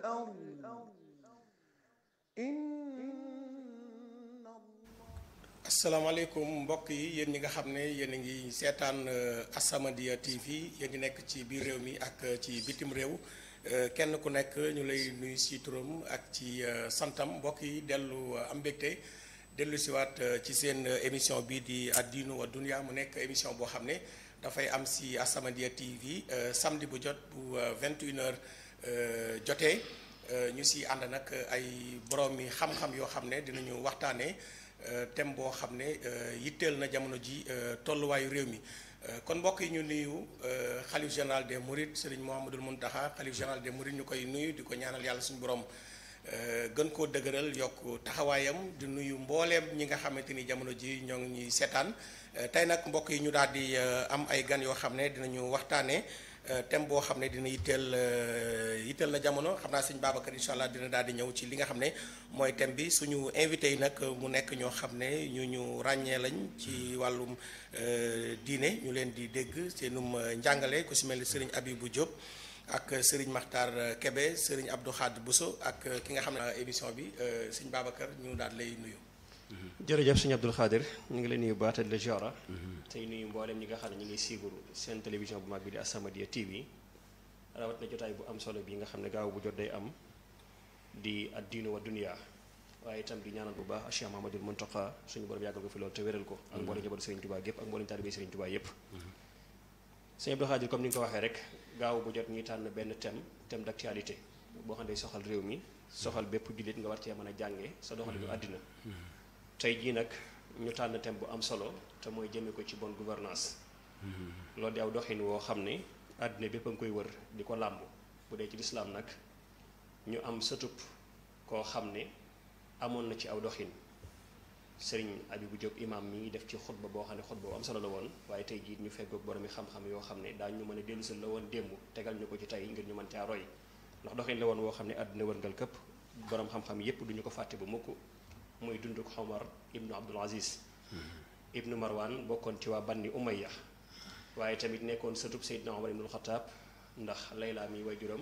الأرض إن asalaamaaleykum mbokk yi yéen ñi nga xam ne yéen a ngi seetaan As-Samadiyya TV yéen ñi nekk ci biir réew mi ak ci bitim réew kenn ku nekk ñu lay nuyu si turam ak ci santam mbokk yi dellu am mbégte dellu siwaat ci seen émission bii di addiinu wa dunya mu nekk émission boo xam ne dafay am si As-Samadiyya TV samedi bu jot bu 21h jotee ñu si ànd nag ay borom mi xam-xam yoo xam ne dinañu waxtaanee. thème boo xam ne yitteel na jamono ji tolluwaayu réew mi kon mbokk yi ñu nuyu xalif général des Mourides Serigne Mouhamadul Mountakha xalif général des Mourides ñu koy nuyu di ko ñaanal yàlla suñu borom gën koo dëgëral yokk taxawaayam di nuyu mbooleem ñi nga xamante ni jamono ji ñoo ngi ñuy seetaan tey nag mbokk yi ñu daal di am ay gan yoo xam ne dinañu waxtaanee thème boo xam ne dina yitteel yitteel na jamono xam naa sëñ Babacar incha allah dina daal di ñëw ci li nga xam ne mooy thème bi suñu invité yi nag mu nekk ñoo xam ne ñu ñu ràññee lañ ci wàllum diine ñu leen di dégg seenum njàngale ku si mel ni Serigne Abibou Diop ak Serigne Makhtar Kebe Serigne Abdou Khad Bousso ak ki nga xam ne émission bi sëñ Babacar ñu daal lay nuyu. jërëjëf sëñ Abdul Xaadir ñu ngi leen nuyu baata la jora tey nuyu mboolem ñi nga xam ne ñu ngi suivre seen télévision bu mag bi di As-Samadiyya TV rawat na jotaay bu am solo bi nga xam ne gaaw bu jot day am di addiinu wa dunya waaye itam di ñaanal bu baax Cheikh Mahamadul Muntaqa suñu borom yàggal ko fi loolu te wéral ko ak mboolem njabootu Sëriñ Tuubaa yépp ak mboolem taalibe Sëriñ Tuubaa yépp sëñ Abdul Xaadir comme ni nga ko waxee rek gaaw bu jot ñuy tànn benn thème thème d'actualité boo xam ne soxal réew mi soxal bépp jullit nga war cee mën a jànge sa doxalinu àddina tey jii nag ñu tànn thème bu am solo te mooy jëme ko ci bonne gouvernance loolu di aw doxin woo xam ne àddina bépp a nga koy wër di ko làmb bu dee ci lislaam nag ñu am sëtub koo xam ne amoon na ci aw doxin sëriñ Abibu Jóob imaam mi ngi def ci xutba boo xam ne xutba bu am solo la woon waaye tey jii ñu feggoog boromi xam-xam yoo xam ne daañu mën a dellusal la woon démb tegal ñu ko ci tey ngir ñu mën caa roy ndax doxin la woon woo xam ne àddina wërngal këpp borom xam-xam yépp duñu ko fàtte bu mukk muy dunduk Omar ibnu Abdul Aziz ibnu Marwan bokkoon ci waa banni Umayya waaye tamit nekkoon sëtub Seydina Omar ibnul Xataab ndax Layla mi waajuram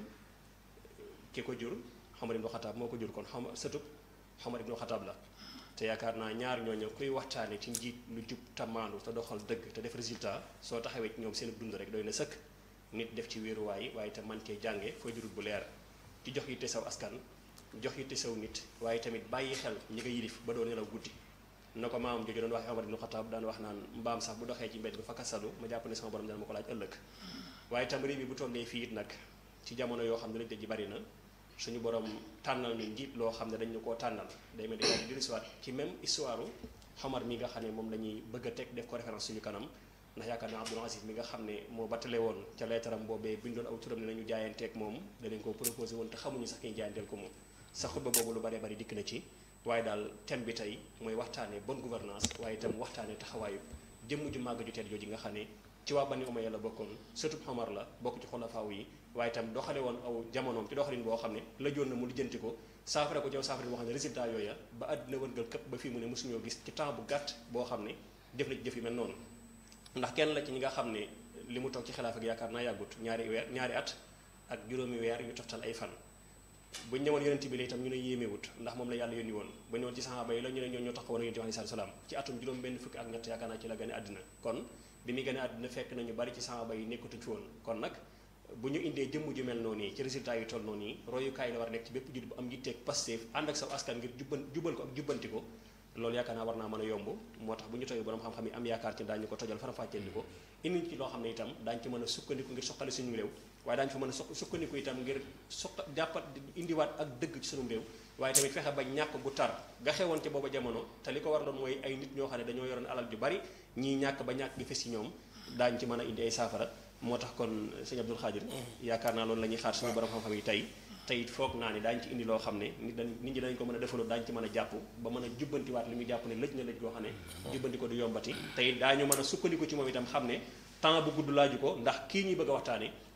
ki ko jur Omar ibnul Xataab moo ko jur kon xom sëtub Omar ibnul Xataab la te yaakaar naa ñaar ñooñu kuy waxtaane ci njiit lu jub tamaandu te doxal dëgg te def résultat soo taxawee ci ñoom seen dund rek doy na sëkk nit def ci wéeruwaay waaye te man cee jànge foo jurut bu leer ci jox yitte saw askan jox yitte saw nit waaye tamit bàyyi xel ñi nga yilif ba doo nelaw guddi na ko maamam jooju doon waxee Omar ibn Khattab daan wax naan mbaam sax bu doxee ci mbedd bi fa kasalu ma jàpp ne sama borom dana ma ko laaj ëllëg waaye tam réew mi bu tollee fii it nag ci jamono yoo xam ne lañ ji bari na suñu borom tànnal ñu njiit loo xam ne dañ ñu koo tànnal day mel ni daal di dellusiwaat ci même histoire Omar mi nga xam ne moom la ñuy bëgg a teg def ko référence suñu kanam ndax yaakaar naa Abdul Aziz mi nga xam ne moo battale woon ca leetaram boobee bindoon aw turam ne nañu jaayanteeg moom danañ ko proposé woon te xamuñu sax kiy jaayanteel ko moom sa xutba boobu lu bare bari dikk na ci waaye daal thème bi tey mooy waxtaanee bonne gouvernance waaye itam waxtaanee taxawaayu jëmm ju màgg ju tedd jooju nga xam ne ci waa Bani Umayya la bokkoon sëtub Omar la bokk ci xulafaaw yi waaye itam doxale woon aw jamonoom ci doxalin boo xam ne la joon na mu lijjanti ko saafara ko ci saafara boo xam ne résultat yooya ba àddina wërngal këpp ba fii mu ne mosuñoo gis ci temps bu gàtt boo xam ne def na ci jëf yu mel noonu ndax kenn la ci ñi nga xam ne li mu toog ci xilaaf ak yaakaar naa yàggut ñaari weer ñaari at ak juróomi weer yu toftal ay fan bu ñu ñëwoon yonent bi la itam ñu ne yéemewut ndax moom la yàlla yónni woon ba ñëwoon ci saxaaba yi la ñu ne ñoo ñoo taxawoon yonent bi alayhi salaam ci atum juróom benn fukki ak ñett yaakaar naa ci la gane àddina kon bi muy gane àddina fekk nañu bari ci saxaaba yi nekkatuñ fi woon kon nag bu ñu indee jëmm ju mel noonu ci résultat yi toll noonu yi royukaay la war a nekk ci bépp jullit bu am yitteeg Pastef ànd ak sa askan ngir jubban jubal ko ak jubbanti ko loolu yaakaar naa war naa mën a yomb moo tax bu ñu toogee borom xam-xam yi am yaakaar ci daañu ko tojal faram-fàcceel ni ko indi ci loo xam ne itam daañu ci mën a sukkandiku ngir soqali suñu réew waaye daañu fa mën a sukkandiku itam ngir suqa jàppat indiwaat ak dëgg ci suñu réew waaye tamit fexe ba ñàkk gu tar ga xewoon ci booba jamono te li ko war doon mooy ay nit ñoo xam ne dañoo yoroon alal ju bari ñii ñàkk ba ñàkk gi fes ci ñoom daañu ci mën a indi ay saafara moo tax kon sëñ Abdul Xaadir yaakaar naa loolu la ñuy xaar suñu borom xam-xam yi tey te it foog naa ne daañu ci indi loo xam ne nit dañ nit ñi dañ ko mën a defaloo daañu ci mën a jàpp ba mën a jubbantiwaat li muy jàpp ne lëj na lëj goo xam ne jubbanti ko du yombati te it daañu mën a sukkandiku ci moom itam xam ne temps bu gudd laaju ko ndax kii ñuy bëgg a waxtaane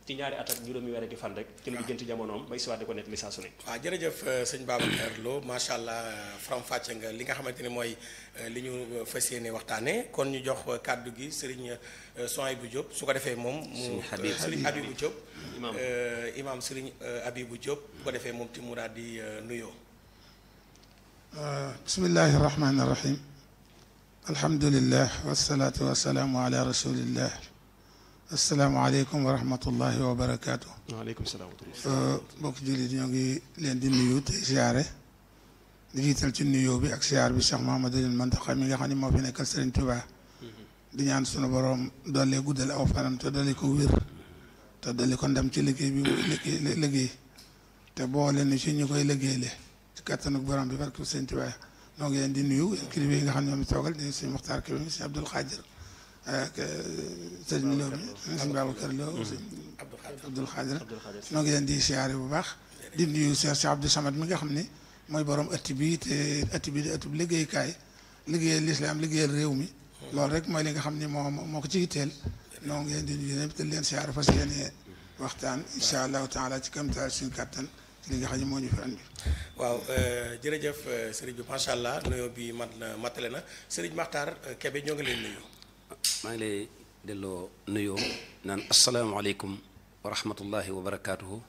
ci ñaari at ak juróomi weer ak fan rek ci lu jënti jamonoom bay siwaat di ko nettali saa su ne waaw jërëjëf sëñ Babacar Lo macha allah faram fàcce nga li nga xamante ni mooy li ñu fas yéene waxtaanee kon ñu jox kàddu gi sëriñ Souhaïbou Diop su ko defee moom. mu sëriñ Habibou Diop. imaam imaam sëriñ Habibou Diop bu ko defee moom ti mu daal di nuyoo. bismillahi rahmaani rahim. alhamdulillah wasalaatu wasalaamu ala rasulillah. asalaamaaleykum wa rahmatullahi wa barakaatu. waaleykum salaam wa rahmatulah. mbokk jullit ñoo ngi leen di nuyu tey siyaare di jiital ci nuyoo bi ak siyaar bi Cheikh Mouhamadul Mountakha mi nga xam ne moo fi nekkal Serigne Touba. di ñaan sunu borom dolli guddal aw fanam te dolli ko wér. te dolli ko ndam ci liggéey bi muy liggéey liggéey te boole ni ci ñu koy liggéeyale ci kattanu borom bi barke Serigne Touba ñoo ngi leen di nuyu kilifa yi nga xam ne ñoom toogal di Serigne Mokhtar Kébé Serigne Abdoul Khadir ak sëriñ Lo mi sëriñ Babacar Lo sëriñ Abdul Xaadir noo ngi leen di siyaare bu baax di nuyu Cheikh Cheikh Abdou Samad mi nga xam ne mooy borom ëtt bi te ëtt bi di ëtt bi liggéeykaay liggéeyal lislaam liggéeyal réew mi loolu rek mooy li nga xam ne moo moo ko ci yitteel noo ngi leen di nuyu ñëpp te leen siyaare fas yéene waxtaan incha allahu taala ci kam taal suñu kàttan ci li nga xam ne moo ñu fi andi waaw jërëjëf sëriñ bi macha allah nuyoo bi mat na matale na sëriñ Makhtar Kébé ñoo ngi leen nuyu. maa ngi lay delloo nuyoo naan asalaamaaleykum wa rahmatullahi wa barakaatuhu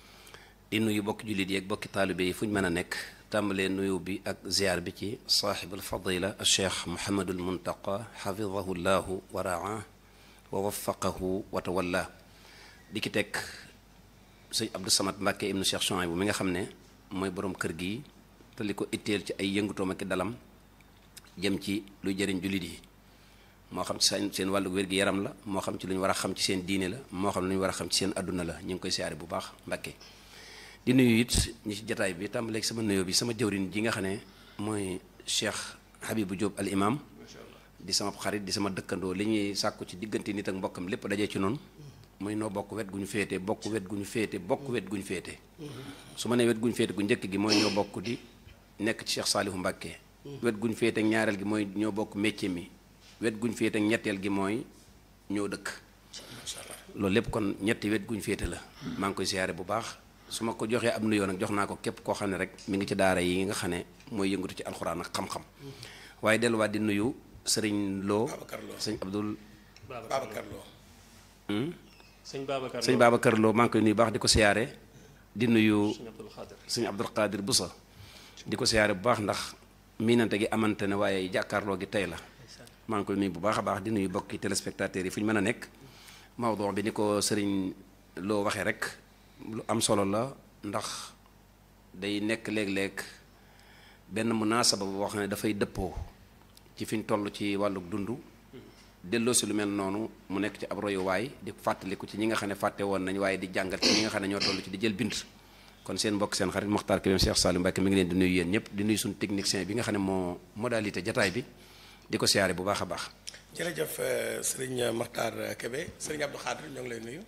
di nuyu bokki jullit yi ak bokki taalibe yi fu ñu mën a nekk tàmbalee nuyu bi ak ziar bi ci saaxibul fadila cheikh Mouhamadul Muntaqa xafidahu llahu wa raa wa waffaqahu wa tawalla di ki teg sëñ Abdou Samad Mbàkke ibnu Cheikh Souhaïbou mi nga xam ne mooy borom kër gi te li ko itteel ci ay yëngutoom ak dalam jëm ci luy jëriñ jullit yi. moo xam ci seen seen wàllu wér-gi-yaram la moo xam ci lu ñu war a xam ci seen diine la moo xam lu ñu war a xam ci seen adduna la ñu ngi koy siyaare bu baax Mbàkke di nuyu it ñi ci jataay bi tàmbaleeg sama nuyoo bi sama jëwrin ji nga xam ne mooy Cheikh Habibou Diop al imam di sama xarit di sama dëkkandoo li ñuy sàkku ci diggante nit ak mbokkam lépp dajee ci noonu muy noo bokk wet gu ñu féete bokk wet gu ñu féete bokk wet gu ñu féete su ma nee wet gu ñu féete gu njëkk gi mooy ñoo bokk di nekk ci Cheikh Saalihu Mbàkke wet gu ñu féete ñaareel gi mooy ñoo bokk métier mi wet guñ féete ak ñetteel gi mooy ñoo dëkk loolu lépp kon ñetti wet guñ féete la maa ngi koy siyaare bu baax su ma ko joxee ab nuyoo nag jox naa ko képp koo xam ne rek mi ngi ci daara yi nga xam ne mooy yëngatu ci alxuraan ak xam-xam waaye delluwaat di nuyu sëriñ Lo sëñ Abdul Babacar Lo sëñ Babacar sëñ Babacar Lo maa ngi koy nuyu baax di ko siyaare di nuyu sëñ Abdul Xaadir sëñ Abdul Xaadir Busa di ko siyaare bu baax ndax miinante gi amante ne waaye jàkkaarloo gi tey la maa ngi koy nuyu bu baax a baax di nuyu bokki téléspectateurs yi fu ñu mën a nekk mawduu bi ni ko sëriñ loo waxee rek lu am solo la ndax day nekk léeg-léeg benn munaasaba boo xam ne dafay dëppoo ci fi ñu toll ci wàllu dund delloo si lu mel noonu mu nekk ci ab royuwaay di fàttaliku ci ñi nga xam ne fàtte woon nañ waaye di jàngat ci ñi nga xam ne ñoo toll ci di jël bind kon seen mbokk seen xarit Mokhtar Kébé Cheikh Salim Mbacke mi ngi leen di nuyu yéen ñëpp di nuyu suñu technicien bi nga xam ne moo modalité jataay bi di ko siyaare bu baax a baax. jërëjëf sëriñ Makhtar Kébé sëriñ Abdou Khadir ñoo ngi lay nuyu.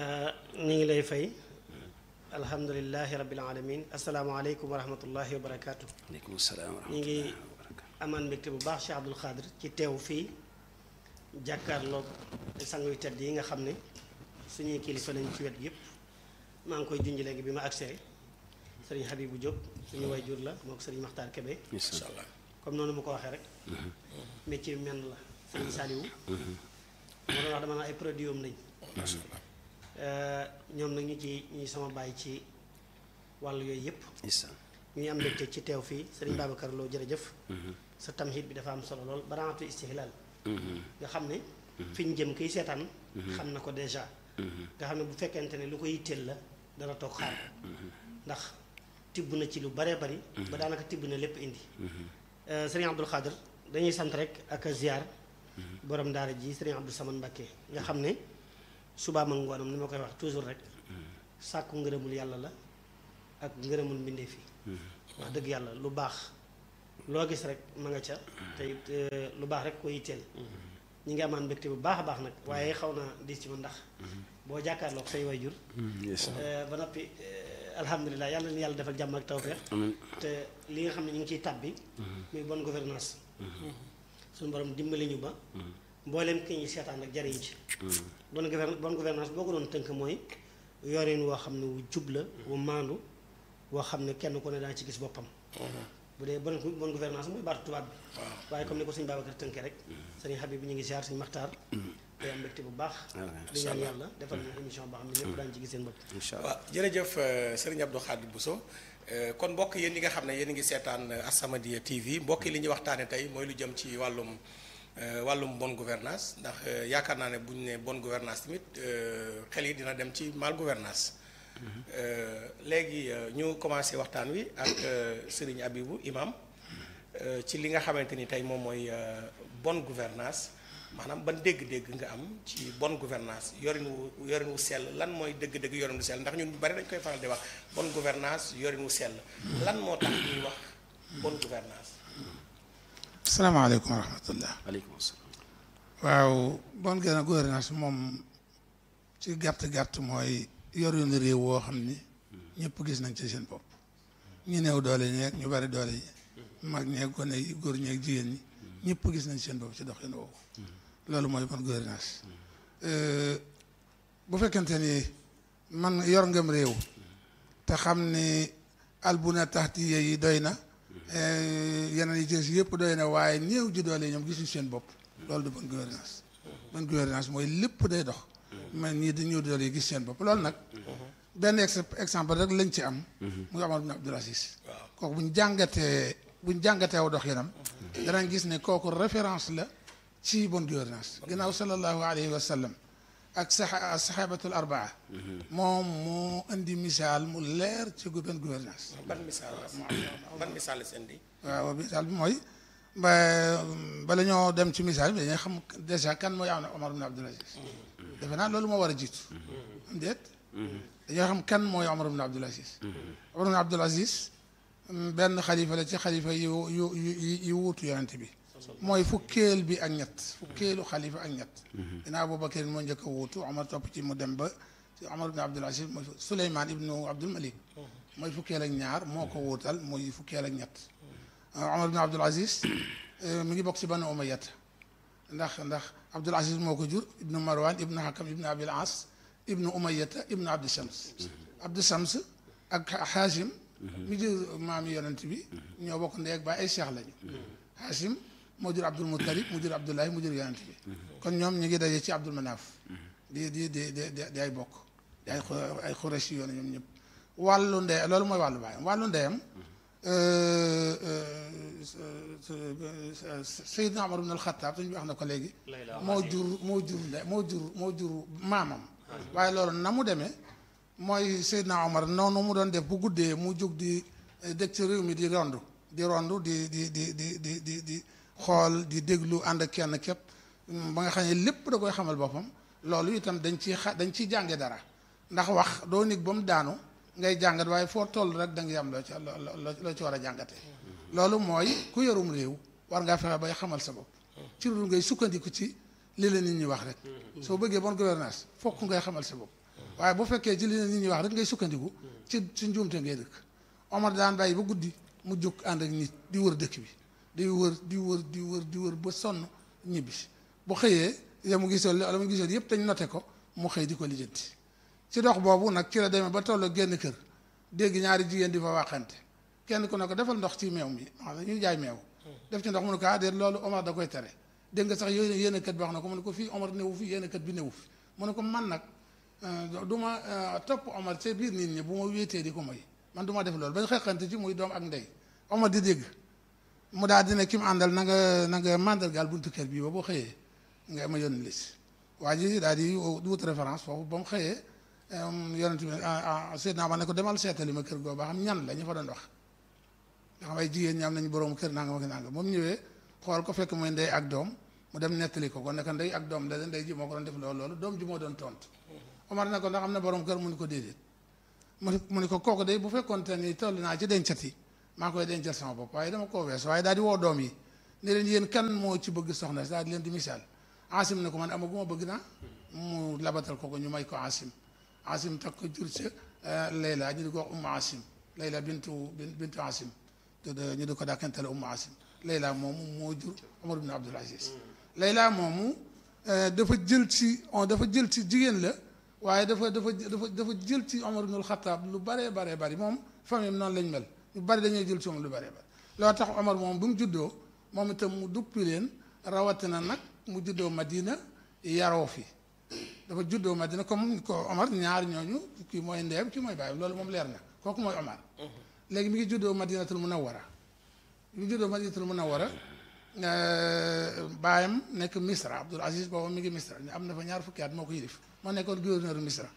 ñu ngi lay fay alhamdulilahi rabbil alamin asalaamaaleykum wa rahmatullahi wa barakaatu. aleykum salaam wa ñu ngi rahmatulah. amaan mbégte bu baax Cheikh Abdoul Khadir ci teew fii jàkkaarloog sang yu tedd yi nga xam ne suñuy kilifa lañ ci wet yëpp maa ngi koy junj léegi bi ma agsee sëriñ Habibou Diop suñu wayjur la moo ko sëriñ Makhtar Kébé incha allah comme noonu mu ko waxee rek métier bi menn la sëriñ Saliou moo doon wax dama naa ay produit am lañ macha allah ñoom nag ñu ci ñi sama bàyyi ci wàll yooyu yëpp ndeysaan ñu ngi am mbégte ci teew fii sëriñ Babacar Lo jërëjëf sa tamhid bi dafa am solo lool baraatu istihlal nga xam ne fi ñu jëm kiy seetaan xam na ko déjà nga xam ne bu fekkente ne lu ko yitteel la dana toog xaar ndax tibb na ci lu baree bari ba daanaka tibb na lépp indi sëriñ Abdul Xaadir dañuy sant rek ak a ziar borom daara ji sëriñ Abdou Samad Mbakke nga xam ne subaam ak ngoonam ni ma koy wax toujours rek sàkku ngërëmul yàlla la ak ngërëmul mbindeef yi wax dëgg yàlla lu baax loo gis rek ma nga ca te it lu baax rek ko yitteel ñi ngi amaan mbégte bu baax a baax nag waaye xaw na diis ci ma ndax boo jàkkaarloog say wayjur ba noppi alhamdulilah yàlla na yàlla defal jàmm ak tawfeex te li nga xam ne ñu ngi ciy tàbbi muy bonne gouvernance suñu borom dimbali ñu ba mbooleem ki ñuy seetaan ak jariñ ci bonne gouvernance bonne gouvernance boo ko doon tënk mooy yorin woo xam ne wu jub la wu maandu woo xam ne kenn ku ne daan ci gis boppam bu dee bonne bonne gouvernance mooy baatu tubaab bi waaye comme ni ko sëñ Babacar tënkee rek sëñ Habib bi ñu ngi siyaar sëñ Maxtaar day am mbégte bu baax di ñaan yàlla defal na émission boo xam ne ñëpp daañu ci gis seen bopp incha allah waaw jërëjëf sëriñ Abdou Khadir Bousso kon mbokk yéen ñi nga xam ne yéen a ngi seetaan As-Samadiyya TV mbokk yi li ñuy waxtaane tey mooy lu jëm ci wàllum wàllum bonne gouvernance ndax yaakaar naa ne bu ñu ne bonne gouvernance tamit xel yi dina dem ci mal gouvernance léegi ñu commencé waxtaan wi ak sëriñ Abibou imam ci li nga xamante ni tey moom mooy bonne gouvernance maanaam ban dégg-dégg nga am ci bonne gouvernance yorin wu yorin wu sell lan mooy dëgg-dëgg yorin wu sell ndax ñun ñu bari dañ koy faral di wax bonne gouvernance yorin wu sell lan moo tax ñuy wax bonne gouvernance asalaamaaleykum wa rahmatullah aleykum salaam waaw bonne gouvernance moom ci gàtt-gàtt mooy yorinu réew woo xam ni ñëpp gis nañ ci seen bopp ñu néew doole ñeeg ñu bari doole yi mag ñeeg gone yi góor ñeeg jigéen ñi ñëpp gis nañ seen bopp ci doxin woowu loolu mooy bonne gouvernance bu fekkente ni man yor ngam réew te xam ni albuna taxtiya yi doy na yeneen yi ci yëpp doy na waaye néew ji doole ñoom gisuñ seen bopp loolu du bonne gouvernance bonne gouvernance mooy lépp day dox mais ñii di ñëw doole yi gis seen bopp loolu nag benn exemple rek lañ ci am muy Omar bin Abdul Aziz kooku bu ñu jàngatee bu ñu jàngatee aw dox yenam danañ gis ne kooku référence la ci bonne gouvernance ginnaaw sallallahu alayhi wa sallam ak sa saxaabatul arbaa moom moo indi misaal mu leer ci bonne gouvernance ban misaal ban misaal la seen di waaw misaal bi mooy ba bala ñoo dem ci misaal bi dañuy xam dèjà kan mooy am na Omar bin Abdul Aziz defe naa loolu moo war a jiitu am déet dañoo xam kan mooy Omar bin Abdul Aziz Omar bin Abdul Aziz benn xalifa la ci xalifa yu yu yu yu wuutu yonent bi mooy fukkeel bi ak ñett fukkeelu xalifa ak ñett dinaa Abubakar moo njëkk a wuutu Omar topp ci mu dem ba ci Omar bin Abdul Aziz mooy Souleymane ibnu Abdul Malik mooy fukkeel ak ñaar moo ko wuutal mooy fukkeel ak ñett Omar bin Abdul Aziz mi ngi bokk ci Banu Umayyat ndax ndax Abdul Aziz moo ko jur ibnu Marwan ibnu Hakam ibnu Abil As ibnu Umayyata ibnu Abdi Shams Abdi Shams ak Hashim mi jur maami yonent bi ñoo bokk ndey ak baay ay cheikh lañu Hashim moo jur Abdul Muttalib mu jur Abdullahi mu jur yonent bi kon ñoom ñu ngi daje ci Abdul Manaf di di di di di ay bokk di ay ay Xureshi yoon ñoom ñëpp wàllu ndey loolu mooy wàllu baayam wàllu ndeyam Seydina Omar ibn al-Khattab suñu wax na ko léegi moo jur moo jur nde moo jur moo jur maamam waaye loolu na mu demee mooy Seydina Omar noonu mu doon def bu guddee mu jóg di dëkk ci réew mi di rondu di rondu di di di di di di di xool di déglu ànd ak kenn képp ba nga xam ne lépp da koy xamal boppam loolu itam dañ ciy xa dañ ciy jànge dara ndax wax doo nit ba mu daanu ngay jàngat waaye foo toll rek da nga am loo ci loo ci war a jàngatee loolu mooy ku yorum réew war ngaa fexe bay xamal sa bopp ci lu ngay sukkandiku ci li la nit ñi wax rek soo bëggee bonne gouvernance fokk ngay xamal sa bopp waaye bu fekkee ci li la nit ñi wax rek ngay sukkandiku ci ci njuumte ngay dëkk Omar daan bàyyi ba guddi mu jóg ànd ak nit di wër dëkk bi di wër di wër di wër di wër ba sonn ñibbi bu xëyee ya mu gisoon la mu gisoon yëpp dañ noté ko mu xëy di ko lijjanti ci dox boobu nag ci la demee ba toll génn kër dégg ñaari jigéen di fa waxante kenn ku ne ko defal ndox ci meew mi xam ne ñuy jaay meew def ci ndox mu ne ko ah déet loolu Omar da koy tere dégg nga sax yooyu yéen kat bi wax na ko mu ne ko fii Omar newu fi yéen kat bi newu fi mu ne ko man nag du ma topp Omar ci biir nit ñi bu ma wéetee di ko moy man du ma def loolu ba xeexante ci muy doom ak ndey Omar di dégg mu daal di ne ki mu àndal na nga na nga mandargaal buntu kër bii ba boo xëyee nga ma yónni lis waa ji daal di wut référence foofu ba mu xëyee yonent bi Seydina ma ne ko demal seetali ma kër goo ba xam ñan la ñu fa doon wax nga xam ay jigéen ñi am nañu borom kër nangam ak nangam moom ñëwee xool ko fekk mooy ndey ak doom mu dem nettali ko ko ne ko ndey ak doom la ndey ji moo ko doon def loolu loolu doom ji moo doon tontu Omar ne ko ndax am na borom kër mu ni ko déedéet mu ni mu ni ko kooku day bu fekkoonte ni toll naa ci dencati maa koy dencal sama bopp waaye dama koo wees waaye daal di woo doom yi ne leen yéen kan moo ci bëgg soxna si daal di leen di misaal Asim ne ko man amaguma bëgg naa mu labatal ko ko ñu may ko Asim Asim takk ko jur ca Layla ñu di ko wax Ummu Asim Layla bintu bintu Asim te ñu di ko dàkkantale Ummu Asim Layla moomu moo jur Omar ibn Abdul Aziz Layla moomu dafa jël ci on dafa jël ci jigéen la waaye dafa dafa dafa dafa jël ci Omar ibnul Xataab lu baree baree bari moom famille noonu lañ mel ñu bari dañuy jël ci moom lu baree bari loolu tax Omar moom bu mu juddoo moom itam mu duppi leen rawatina nag mu juddoo Madina yaroo fi dafa juddoo Madina comme ko Omar ñaar ñooñu kii mooy ndeem kii mooy bàyyam loolu moom leer na kooku mooy Omar léegi mi ngi juddoo Madinatul Munawwara mi ngi juddoo Madinatul Munawwara baayam nekk Misra Abdul Aziz boobu mi ngi Misra am na fa ñaar fukki at moo ko yilif moo nekkoon gouverneur Misra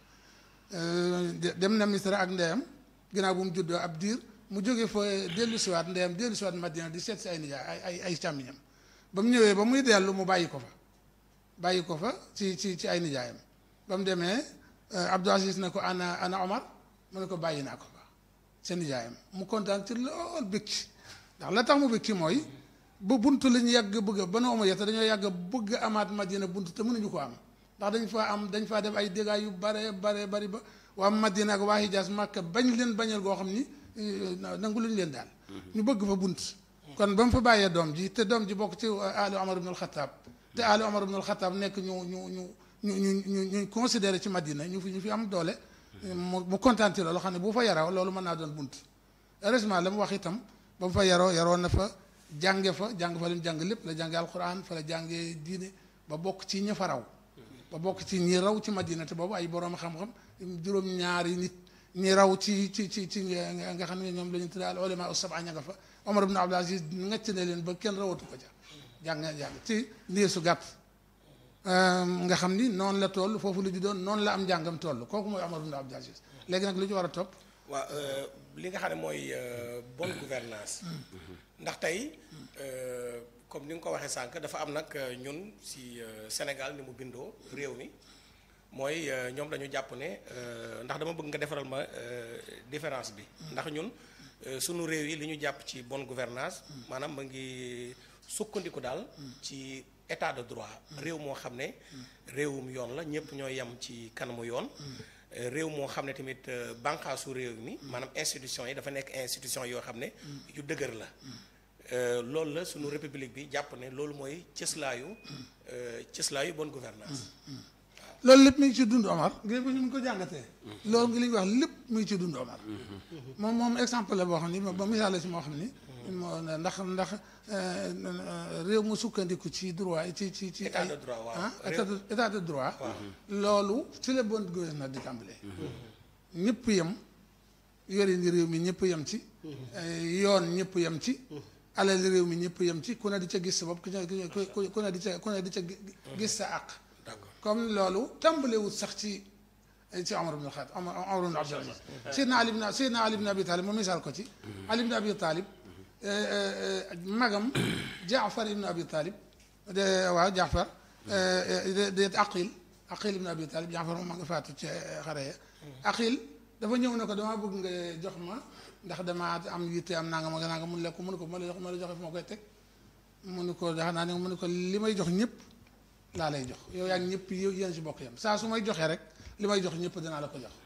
dem na Misra ak ndeyam ginnaaw bu mu juddoo ab diir mu jóge fa dellu siwaat ndeyam dellu siwaat Madina di seet si ay nijaay ay ay ay càmmiñam ba mu ñëwee ba muy dellu mu bàyyi ko fa bàyyi ko fa ci ci ci ay nijaayam ba mu demee Abdul Aziz ne ko ana ana Omar mu ne ko bàyyi naa ko fa seen nijaayam mu kontaan ci lool bëgg ci ndax la tax mu bëgg ci mooy ba bunt la ñu yàgg bëgg ba no Umayya te dañoo yàgg bëgg amaat Madina bunt te mënuñu ko am ndax dañ faa am dañ faa def ay dégâts yu bare bare bari ba waa Madina ak waa Hijaas Màkka bañ leen bañal goo xam ni nangu luñu leen daal ñu bëgg fa bunt kon ba mu fa bàyyee doom ji te doom ji bokk ci Ali Omar ibn al-Khattab te Ali Omar ibn al-Khattab nekk ñu ñu ñu ñu ñu ñu ñu considéré ci Madina ñu fi ñu fi am doole mu mu kontaan ci loolu xam ne bu fa yaroo loolu mën naa doon bunt heureusement la mu wax itam ba mu fa yaroo yaroo na fa jànge fa jàng fa li mu jàng lépp la jànge alquran fa la jànge diine ba bokk ci ña fa raw ba bokk ci ñi raw ci Madina te boobu ay borom xam-xam juróom-ñaari nit ñi raw ci ci ci ci nga xam ne ñoom la ñu tuddee al ulama as-sab'a ña nga fa Omar ibn Abdul Aziz ngacc ne leen ba kenn rawatu ko ca jàng jàng ci niir su gàtt nga xam ni noonu la toll foofu lu ju doon noonu la am njàngam toll kooku mooy Omar ibn Abdul Aziz léegi nag lu ñu war a topp waaw li nga xam ne mooy bonne gouvernance ndax tey comme ni nga ko waxee sànq dafa am nag ñun si Sénégal ni mu bindoo réew mi mooy ñoom dañu jàpp ne ndax dama bëgg nga defaral ma différence bi ndax ñun sunu réew yi li ñu jàpp ci bonne gouvernance maanaam ma ngi sukkandiku daal ci état de droit réew moo xam ne réewum yoon la ñëpp ñoo yem ci kanamu yoon réew moo xam ne tamit bànqaasu réew mi maanaam institution yi dafa nekk institution yoo xam ne yu dëgër la loolu la sunu république bi jàpp ne loolu mooy cëslaayu cëslaayu bonne gouvernance loolu lépp mi ngi ci dund Omar ngir bu ñu ko jàngatee loolu ngi li ñu wax lépp mi ngi ci dund Omar moom moom exemple la boo xam ni ba misaal la si moo xam ni moo ndax ndax réew mu sukkandiku ci droit ci ci ci état de droit waaw état de état de droit loolu ci la bonne gouvernance di tàmbalee ñëpp yem yore ni réew mi ñëpp yem ci yoon ñëpp yem ci alal réew mi ñëpp yem ci ku ne di ca gis sa bopp ku ne ku ne di ca ku ne di ca gis sa àq comme loolu tàmbalewut sax ci ci Omar ibn Khattab Omar ibn Abdul Aziz Seydina Ali ibn Seydina Ali ibn Abi Talib mu misaal ko ci Ali ibn Abi Talib magam Jaafar ibn Abi Talib de waaw Jaafar de Aqil Aqil ibn Abi Talib Jaafar moom ma nga faatu ci xare ya Aqil dafa ñëw ne ko damaa bëgg nga jox ma ndax damaa am yitte am nangam ak nangam mun lekk mun ko ma la jox ma la joxe fu ma koy teg mu ne ko dax naa ne mu ne ko li may jox ñëpp laa lay jox yow yaa ngi ñëpp yéen si bokk yam saa su may joxee rek li may jox ñëpp danaa la ko jox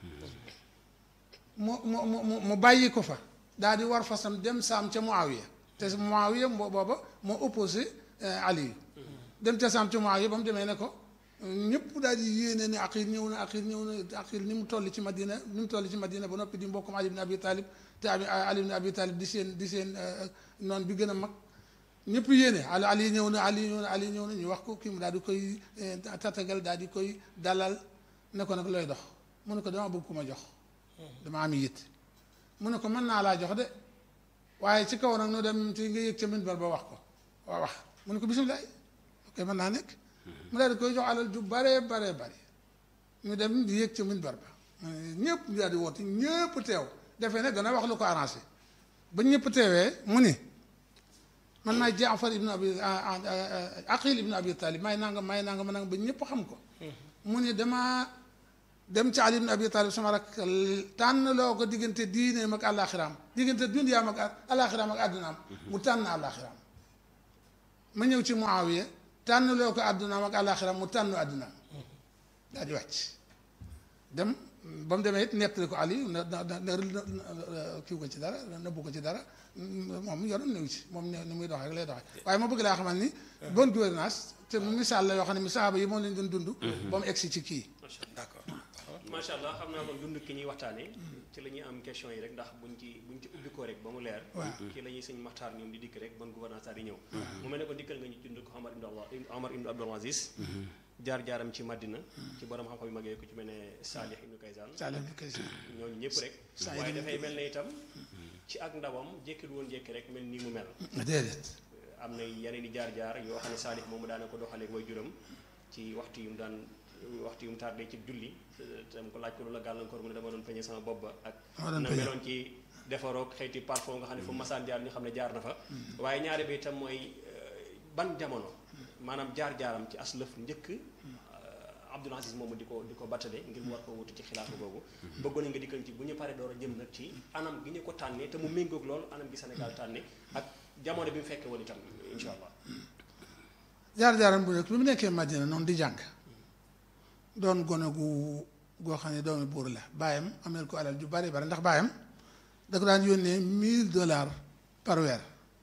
mu mu mu mu bàyyi ko fa daal di war fasam dem saam ca Muawiya te Muawiya booba moo opposé Ali dem ca saam ca Muawiya ba mu demee ne ko ñëpp daal di yéene ne Aqil ñëw na Aqil ñëw na Aqil ni mu toll ci Madina ni mu toll ci Madina ba noppi di mbokkum Ali ibn Abi Talib te Ali ibn Abi Talib di seen di seen noon bi gën a mag ñëpp yéene ali ali ñëw na ali ñëw na ali ñëw na ñu wax ko kii mu daal di koy tatagal daal di koy dalal ne ko nag looy dox mu ne ko dama bëgg ku ma jox dama am yitt mu ne ko mën naa laa jox de waaye ci kaw nag nu dem ci nga yëg ca minbar ba wax ko waa wax mu ne ko bisimilah ok mën naa nekk mu daal di koy jox alal ju bare bare bare ñu dem di yëg ca minbar ba ñëpp ñu daal di woote ñëpp teew defee ne dana wax lu ko arrangé ba ñëpp teewee mu ni man maay Jaafar ibn Abi Aqil ibn Abi Talib maay nangam maay nangam nangam ba ñëpp xam ko mu ni damaa dem ci Ali ibn Abi Talib sama rak tànn loo ko diggante diineem ak àllaaxiraam diggante dunyaam ak àllaaxiraam ak àddunaam mu tànn àllaaxiraam ma ñëw ci Muawiya tànn loo ko àddunaam ak àllaaxiraam mu tànn àddunaam daal di wàcc dem ba mu demee it nettali ko Ali na na na kiw ko ci dara nëbbu ko ci dara moom yoonam néew ci moom ni muy doxee rek lay doxee waaye ma bëgg laa xamal ni bonne gouvernance te misaal la yoo xam ne mi saaba yi moom lañ doon dund ba mu egsi ci kii d'accord macha allah xam naa kon dund ki ñuy waxtaanee. ci la ñuy am question yi rek ndax buñ ci buñ ci ubbi ko rek ba mu leer. waaw ci la ñuy sëñ maxtaar ñoom di dikk rek ban gouvernance daal di ñëw. mu mel ne ko dikkal nga ñu dund ko Omar ibn Abdul Omar ibn Abdul Aziz. jaar jaaram ci Madina. ci borom xam-xam yu mag yooyu ku ci mel ne Salih ibn Kaysan. Saalum bi kay si ñooñu ñëpp rek. Saïd waaye ibn dafay mel ne itam. ci ak ndawam jékkil woon jékki rek mel nii mu mel. déedéet am na yeneen i jaar-jaar yoo xam ne Salih moomu daana ko doxalee mooy juram ci waxtu yu mu daan waxtu yu mu tardé ci julli tam ko laaj ko lu la gàllankoor mu ne dama doon peñe sama bopp ba ak Dama doon na peñe. meloon ci defaroog xeeti parfum nga xam ne fu masaan jaar ñu xam ne jaar na fa waaye ñaare bi itam mooy euh, ban jamono maanaam jaar-jaaram ci as lëf njëkk euh, Abdul Aziz moomu di ko di ko battale ngir mu war ko wutu ci xilaafa googu bëggoon nañ nga dikkal ci bu ñu paree door a jëm nag ci anam gi ñu ko tànnee te mu méngoog lool anam gi Sénégal tànne ak jamono bi mu fekkee woon itam insha allah jaar-jaaram bu njëkk bi mu nekkee Madina noonu di jàng doon gone gu goo xam ne doomi buur la baayam ameel ko alal ju bari bari ndax baayam da ko daan yónnee mille dollars par weer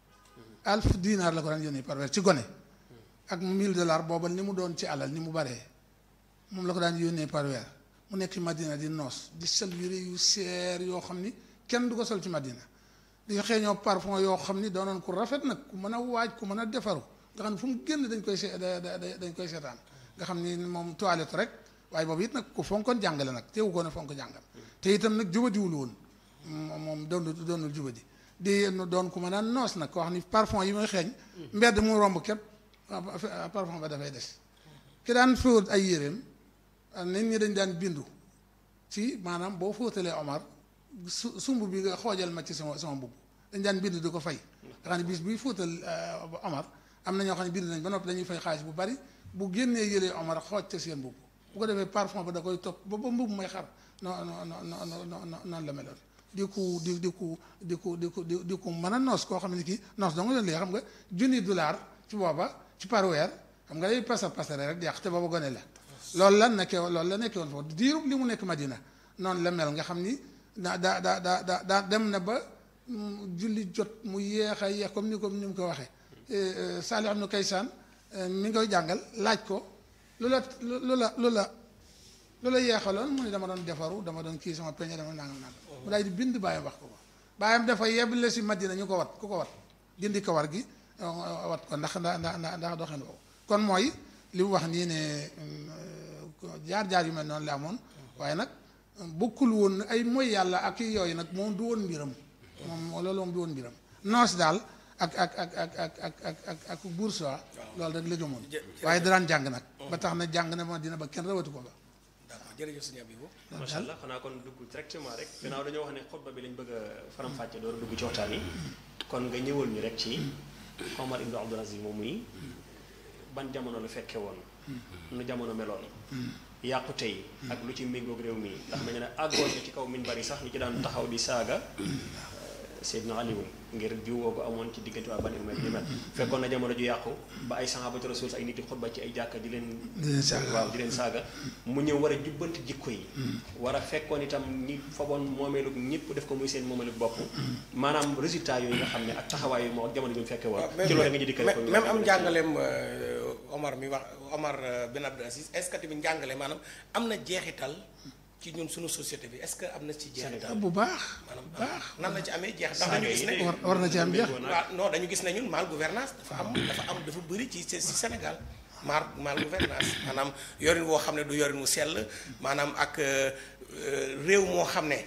alf dinar la ko daan yónnee par weer ci gone ak mille dollars booba ni mu doon ci alal ni mu baree moom la ko daan yónnee par weer mu nekk Madina di noos di sol yére yu seer yoo xam ni kenn du ko sol ci Madina di xeeñoo parfum yoo xam ni doonoon ku rafet nag ku mën a waaj ku mën a defaru nga xam ne fu mu génn dañ koy see da- da- da- dañ koy seetaan nga xam ni moom toilette rek waaye boobu it nag ku fonkoon jàngale nag teewu ko ne fonk jàngam te itam nag jubadiwul woon moom moom doonul doonul jubadi di doon ku mën a noos nag koo xam ni parfum yi muy xeeñ mbedd mu romb képp ah, parfum ba dafay des ki daan fóot ay yéreem ah, nit ñi dañ daan bindu ci maanaam boo fóotalee Omar su sumb bi nga xoojal ma ci sama sama mbubb dañ daan bind di ko fay nga xam ne bis buy fóotal euh, Omar am na ñoo xam ne bind nañ ba noppi dañuy fay xaalis bu bari bu génnee yëlee Omar xooj ca seen mbubb bu ko defee parfum ba da koy topp ba ba mbubb may xar non non non non non noonu la meloon di ku di di ku di ku di ku di di ku mën a noos koo xam ne kii noos dong leen lii xam nga junni dollar ci booba ci par weer xam nga day pasa pasare rek di yàq te booba gone la loolu la nekkee loolu la nekkee woon foofu diirub li mu nekk Madina noonu la mel nga xam ni daa daa daa daa daa daa dem na ba mm, julli jot mu yéex a yéex comme ni ko ni mu ko waxee Salih ibn Kaysan mi ngi koy jàngal laaj ko lu la lu la lu la lu la yeexaloon mu ne dama doon defaru dama doon kii sama peñe dama nangam nangam mu daal di bind bàyyam wax ko ko bàyyam dafa yeble si Madina ñu ko wat ku ko wat dindi kawar gi euh, wat ko ndax ndax ndax ndax doxin boobu kon mooy li mu wax nii ne jaar-jaar yu mel noonu la amoon waaye nag bokkul woon ay mooy yàlla ak i yooyu nag moom du woon mbiram moom loolu moom du woon mbiram noos daal ak ak ak ak ak ak ak ak ak bourgeois loolu rek la gëmoon waaye daraan jàng nag ba tax na jàng na ma dina ba kenn rawatu ko ba d'accord jërëjëf sëñ Abibou macha allah xanaa kon dugg directement rek gannaaw dañoo wax ne xutba bi lañ bëgg a faram-fàcce door a dugg ci waxtaan yi kon nga ñëwal ñu rek ci Omar ibn Abdul Aziz moom muy ban jamono la fekke woon nu jamono meloon yàqu tey ak lu ci méngoog réew mi ndax dañu ne àggoon na ci kaw min bari sax ñu ci daan taxaw di saaga Seydina Aliou ngir jiwoo ko amoon ci diggante waa Bani Umayya ni mel fekkoon na jamono ju yàqu ba ay saxaabatu rasul ay nit di xutba ci ay jàkka di leen di leen saaga. waaw di leen saaga mu ñëw war a jubbanti jikko yi war a fekkoon itam ñi faboon moomeelu ñëpp def ko muy seen moomeelu bopp maanaam résultat yooyu nga xam ne ak taxawaay yi moo ak jamono bi mu fekkee woon ci loolu nga ñu dikkale ko ñu même am waxee njàngaleem euh, Omar mi wax Omar euh, bin Abdul Aziz est-ce que tamit njàngale maanaam am na jeexital ci ñun suñu société bi est-ce que am na ci jeexital bu baax maanaam bu baax nan la ci amee jeex ndax Saaga dañu yi gis ne de- war war na ci am jeex waaw non dañu gis ne ñun mal gouvernance dafa am dafa am dafa bëri ci ci Sénégal mal mal gouvernance maanaam yorin woo xam ne du yorin wu sell maanaam ak euh, euh, réew moo xam ne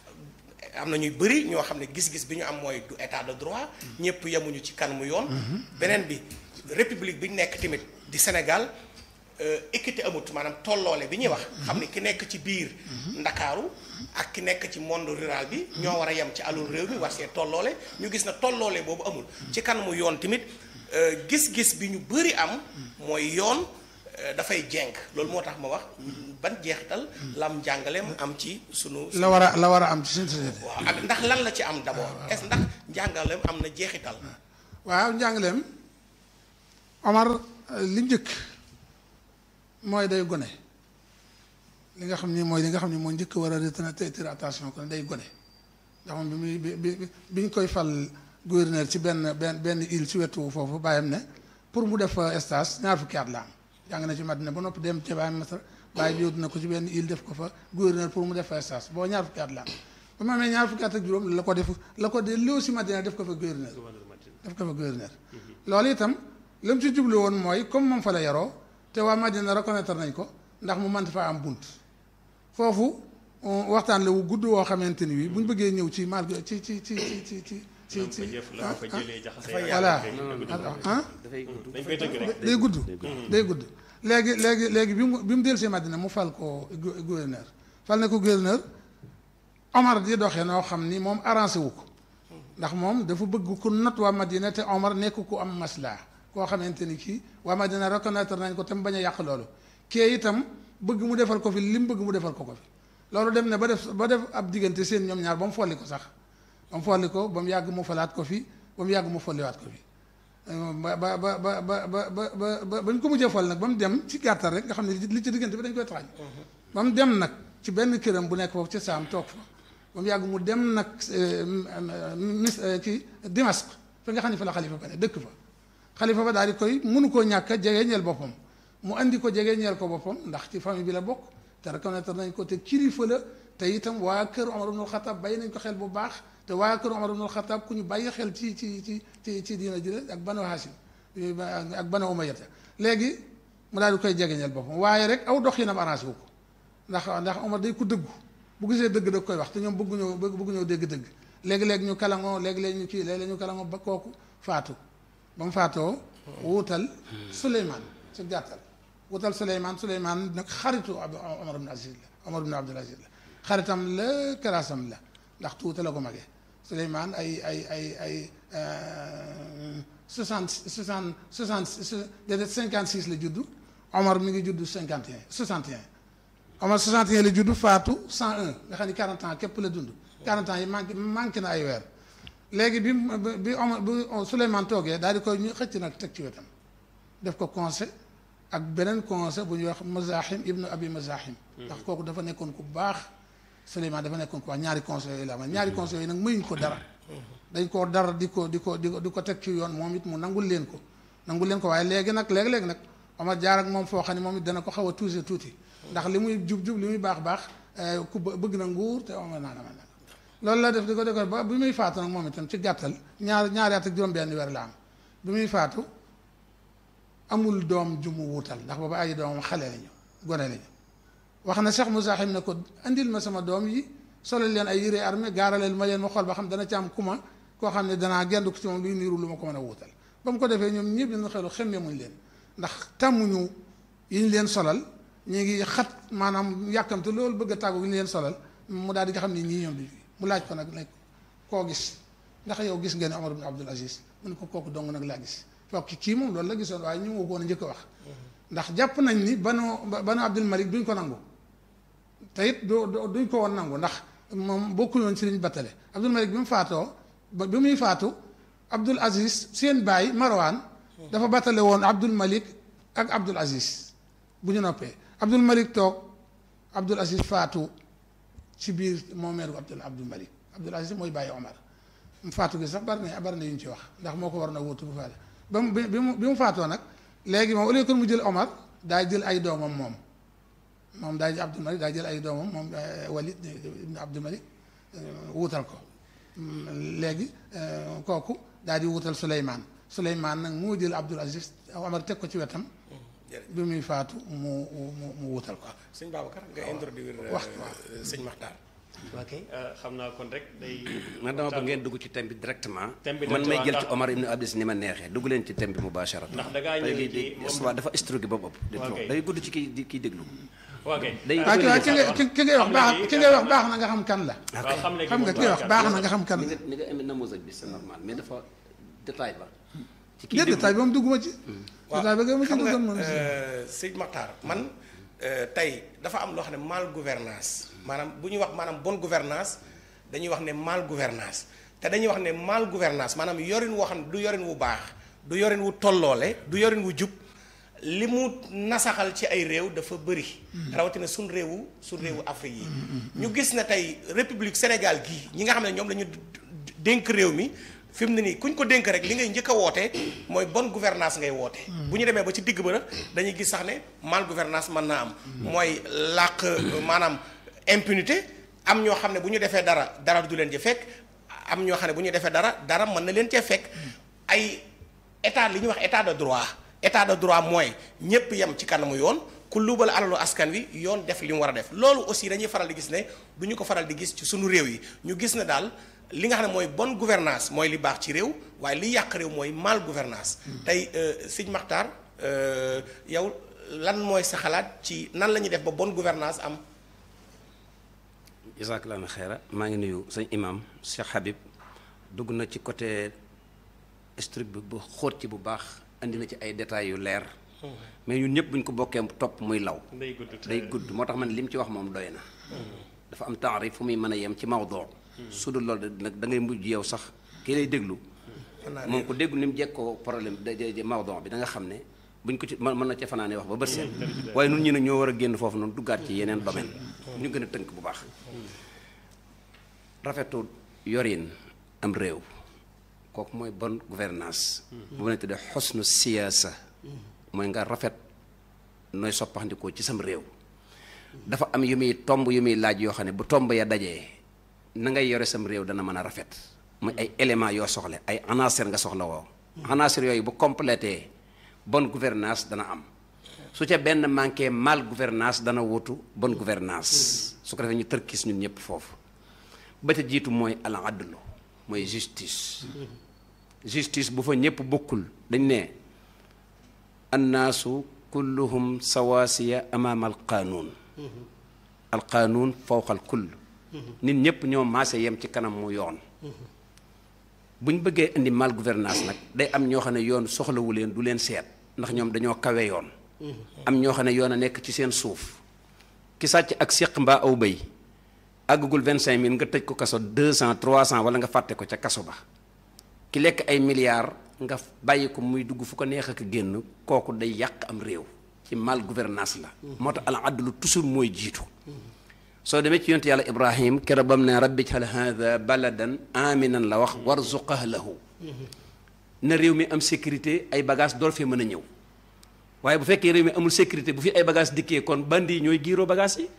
am na ñuy bëri ñoo xam ne gis-gis bi ñu am mooy du état de droit ñëpp yemuñu ci kanamu yoon beneen bi république bi ñu nekk tamit di Sénégal euh, équité amut maanaam tolloole bi ñuy wax xam ne ki nekk ci biir ndakaaru ak ki nekk ci monde rural bi ñoo war a yem ci alul réew mi war see tolloole ñu gis na tolloole boobu amul ci kanamu yoon tamit euh, gis-gis bi ñu bëri am mooy yoon euh, dafay jenk loolu moo tax ma wax ban jeexital lam njàngaleem am ci sunu la war a la war a am ci suñu société waaw ak ndax lan la ci am d'abord est-ce ndax njàngaleem am na jeexital waaw njàngaleem Omar li njëkk mooy day gone li nga xam ni mooy li nga xam ni moo njëkk war a retenir attention kon day gone ndax moom bi muy bi bi bi ñu koy fal gouverneur ci benn benn benn île ci wetu foofu bàyyam ne pour mu def stage ñaar fukki at la am jàng na ci Madina ba noppi dem ca bàyyam Masar bàyyi bi yóbbu na ko ci benn île def ko fa gouverneur pour mu def fa stage boo ñaar fukki at la am ba mu amee ñaar fukki at ak juróom la ko def la ko de loo si Madina def ko fa gouverneur def ko fa gouverneur loolu itam li mu ci jublu woon mooy comme moom fa la yaroo te waa Madina reconnaître nañ ko ndax mu mën faa am bunt foofu waxtaan la wu gudd woo xamante ni wi bu ñu bëggee ñëw ci mal ci ci ci ci ci ci ci ci la fa jëlee jaxase voilà ah dafay gudd dañ koy tëgg rek day gudd day gudd léegi léegi léegi bi mu bi mu dellusee Madina mu fal ko gouverneur fal ne ko gouverneur Omar di doxee noo xam ni moom arrangé wu ko ndax moom dafa bëgg ku not waa Madina te Omar nekk ku am maslaa koo xamante ni kii waa Madina reconnaître nañ ko te mu bañ a yàq loolu kee itam bëgg mu defal ko fi li mu bëgg mu defal ko ko fi loolu dem ne ba def ba def ab diggante seen ñoom ñaar ba mu folli ko sax ba mu folli ko ba mu yàgg mu falaat ko fi ba mu yàgg mu folliwaat ko fi ba ba ba ba ba ba ba ba bañ ko mujjee fol nag ba mu dem ci gàttal rek nga xam ne li ci diggante bi dañ koy taxañ ba mu dem nag ci benn këram bu nekk foofu ci saam toog fa ba mu yàgg mu dem nag mis kii Dimask fa nga xam ne fa la xalifa ba ne dëkk fa xalifa ba daal di koy mënu koo ñàkk a jege ñeel boppam mu andi ko jege ñeel ko boppam ndax ci famille bi la bokk te reconnaître nañ ko te kilifa la te itam waa kër Omar ibnul Xataab bàyyi nañ ko xel bu baax te waa kër Omar ibnul Xataab ku ñu bàyyi xel ci ci ci ci ci diina ji la ak banu Haasim ak banu Umayyata léegi mu daal di koy jegeñal boppam waaye rek aw doxinam arrangé wu ko ndax ndax Omar day ku dëggu bu gisee dëgg da koy wax te ñoom bëgguñoo bëgguñoo dégg dëgg léegi-léegi ñu kalangoo léegi-léegi ñu kii léegi-léegi ñu kalangoo ba kooku faatu ba mu faatoo wuutal Suleymaan ci gàttal wutal Suleymaan Suleymaan nag xaritu Omar ibn Aziz la Omar ibn Abdul Aziz la xaritam la karaasam la ndax tuuta la ko magee Suleymaan ay ay ay ay soixante soixante soixante déedéet cinquante six la juddu Omar mi ngi juddu cinquante et un soixante et un Omar soixante et un la juddu faatu cent un nga xam ni quarante ans képp la dund quarante ans yi manqué manqué na ay weer léegi bi bi Omar bi Suleymaan toogee daal di koy ñu xëcc nag teg ci wetam def ko conseil ak beneen conseil bu ñuy wax Mazahim ibnu Abi Mazahim ndax kooku dafa nekkoon ku baax Suleymaan dafa nekkoon ku baax ñaari conseil yooyu la am ñaari conseil yooyu nag mayuñ ko dara dañ koo dara di ko di ko di ko di ko teg ci yoon moom it mu nangul leen ko nangul leen ko waaye léegi nag léegi-léegi nag Omar jaar ak moom foo xam ne moom it dana ko xaw a tuuse tuuti ndax li muy jub jub li muy baax baax ku bëgg na nguur te Omar naa dama nag loolu la def di ko di ko ba bi muy faatu nag moom itam ci gàttal ñaar ñaari at ak juróom-benn weer la am bi muy faatu amul doom ju mu wuutal ndax booba ay doomam xale lañu gone lañu wax na Cheikh Moussahim ne ko andil ma sama doom yi solal leen ay yére armée gaaraleel ma leen ma xool ba xam dana ci am kuma koo xam ne danaa gendu ko ci moom luy niiru lu ma ko mën a wuutal ba mu ko defee ñoom ñëpp ñu xelu xemmee muñ leen ndax tàmmuñu yi ñu leen solal ñu ngi xat maanaam yàkkamte loolu bëgg a tàggu yi ñu leen solal mu daal di nga xam ne ñii ñoom di mu laaj ko nag ne koo gis ndax yow gis ngeen Omar ibn Abdul Aziz mu ne ko kooku dong nag laa gis fokk kii moom loolu la gisoon waaye ñu ngi ko woon a njëkk a wax ndax jàpp nañ ni banu banu Abdul Malik duñ ko nangu te it du duñ ko woon nangu ndax moom bokkul woon ci liñ battale Abdul Malik bi mu faatoo ba bi muy faatu Abdul Aziz seen baay Marwan dafa battale woon Abdul Malik ak Abdul Aziz bu ñu noppee Abdul Malik toog Abdul Aziz faatu ci biir moomeeru Abdul Abdul Malik Abdul Aziz mooy bàyyi Omar mu faatu gi sax bari na bari na yu ñu ci wax ndax moo ko war na wuutu bu faale ba mu bi mu bi mu faatoo nag léegi moom au lieu que mu jël Omar daay jël ay doomam moom moom daay Abdul Malik daay jël ay doomam moom Walid ibn Abdul Malik wuutal ko léegi kooku daal di wuutal Suleymaan Suleymaan nag moo jël Abdul Aziz Omar teg ko ci wetam bi muy faatu mu mu mu wuutal ko sëñ Babacar nga introduire wax sëñ Maxtaar ok xam naa kon rek day. man dama bëgg ngeen dugg ci thème bi directement. thème bi man may jël ci directement, Omar ibn Abdis ni ma neexee dugg leen ci thème bi mubasharatan. Ndax da ngaa ñëw léegi ci di moom- histoire dafa structuré ba bopp. di Ok. day gudd ci kii di kii déglu. ok day waaw ki waaw ki nga ki ki ngay wax baax ki ngay wax baax na nga xam kan la waaw xam ne xam nga ki ngay wax baax na nga xam kan ni la nga ni nga amee namosaj bi c'est normal mais dafa détail ba. ci kii déet déglu détail ba mu dugguma ci détail ba nga ma ci xam duggoon nga moom si euh, sëñ Maxtaar man euh, tey dafa am loo xam ne mal gouvernance maanaam bu ñuy wax maanaam bonne gouvernance dañuy wax ne mal gouvernance te dañuy wax ne mal gouvernance maanaam yorin woo xam ne du yorin wu baax du yorin wu tolloole du yorin wu jub li mu nasaxal ci ay réew dafa bëri rawatina suñ réewu suñ réewu Afrique yi ñu gis ne tey république Sénégal gii ñi nga xam ne ñoom la ñu dénk réew mi fi mu ne nii kuñ ko dénk rek li ngay njëkk a woote mooy bonne gouvernance ngay woote bu ñu demee ba ci digg ba nag dañuy gis sax ne mal gouvernance mën naa am mooy làq maanaam impunité am ñoo xam ne bu ñu defee dara dara du leen ci fekk am ñoo xam ne bu ñu defee dara dara mën na leen cee fekk ay état li ñuy wax état de droit état de droit mooy ñépp yem ci kanamu yoon ku luubal alalu askan wi yoon def li mu war a def loolu aussi dañuy faral di gis ne du ñu ko faral di gis ci sunu réew yi ñu gis ne daal li nga xam ne mooy bonne gouvernance mooy li baax ci réew waaye li yàq réew mooy mal gouvernance tey sëñ Maxtaar yow lan mooy sa xalaat ci nan la ñuy def ba bonne gouvernance am jazakallahu xeera maa ngi nuyu sëñ imam Cheikh Habib dugg na ci côté structure bi bu xóot ci bu baax andi na ci ay détails yu leer mais ñun ñëpp bu ñu ko bokkee topp muy law day gudd day gudd moo tax man li mu ci wax moom doy na dafa am taarif fu muy mën a yem ci mawdoo su dul loolu nag da ngay mujj yow sax kii lay déglu moom ko déglu ni mu jekkoo problème de mawdoo bi da nga xam ne buñ ko ci mën na ca fanaane wax ba bët seen waaye nun ñi nag ñoo war a génn foofu noonu duggaat ci yeneen domaine ñu gën a tënk bu baax rafetu yorin am réew kooku mooy bonne gouvernance bu ne tuddee xosnu siyaasa mooy nga rafet nooy soppaxndikoo ci sam réew dafa am yu muy tomb yu muy laaj yoo xam ne bu tomb ya dajee na ngay yore sam réew dana mën a rafet muy ay éléments yoo soxle ay anasir nga soxla woo anasir yooyu bu complété bonne gouvernance dana am su ca benn manqué mal gouvernance dana wutu bonne gouvernance su ko defee ñu tërkis ñun ñëpp foofu ba ca jiitu mooy al adlu mooy justice justice bu fa ñëpp bokkul dañ ne annaasu kulluhum sawaasiya amaama al qaanuun al qaanuun fawqa al kull nit ñëpp ñoo maase yem ci kanam mu yoon bu ñu bëggee indi mal gouvernance nag day am ñoo xam ne yoon soxlawu leen du leen seet ndax ñoom dañoo kawe yoon am ñoo xam ne yoon a nekk ci seen suuf ki sàcc ak séq mbaa aw bëy àggagul vingt cinq mille nga tëj ko kaso deux cent trois cent wala nga fàtte ko ca kaso ba ki lekk ay milliards nga bàyyi ko muy dugg fu ko neex ak génn kooku day yàq am réew ci mal gouvernance la moo tax al adlu toujours mooy jiitu soo demee ci yonte yàlla ibrahim kero bam ne rabbi jal hada baladan aminan la wax warzuq ahlahu na réew mi am sécurité ay bagage door fee mën a ñëw waaye bu fekkee réew mi amul sécurité bu fi ay bagage dikkee kon bandi yi ñooy giiroo bagage yi